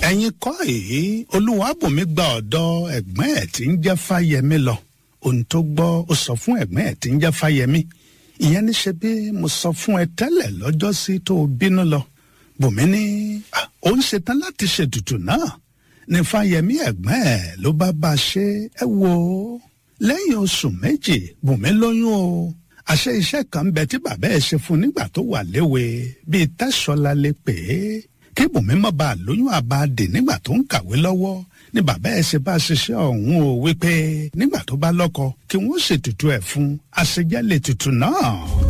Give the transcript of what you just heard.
ẹ̀yin kọ́ èyí olúwàbùnmi gba ọ̀dọ̀ ẹ̀gbọ́n ẹ̀ tí ń jẹ́ fáyẹmí lọ ohun tó gbọ́ ó sọ fún ẹ̀gbọ́n ẹ̀ tí ń jẹ́ fáyẹmí ìyẹn ní ṣe bí mo sọ fún ẹ tẹ́lẹ̀ lọ́jọ́sí tó o bínú lọ bùnmi ní ó ń ṣetán láti ṣètùtù náà ní fáyẹmí ẹ̀gbọ́n ẹ̀ ló bá bá a ṣe ẹ wo lẹ́yìn oṣù méjì bùnmi lóyún o àṣẹ iṣẹ́ kan ń bẹ tí bàbá ẹ̀ ṣe fún nígbà tó wà léwe bíi tẹ́sọ̀lá lè pè é kí bùnmi má bàa lóyún àbáàdè nígbà tó ń kàwé lọ́wọ́ ní bàbá ẹ̀ ṣe bá ṣiṣẹ́ ọ̀hún o wípé nígbà tó bá lọ́kọ kí wọ́n ṣètùtù ẹ̀ fún àṣejẹ́ lè tutù náà.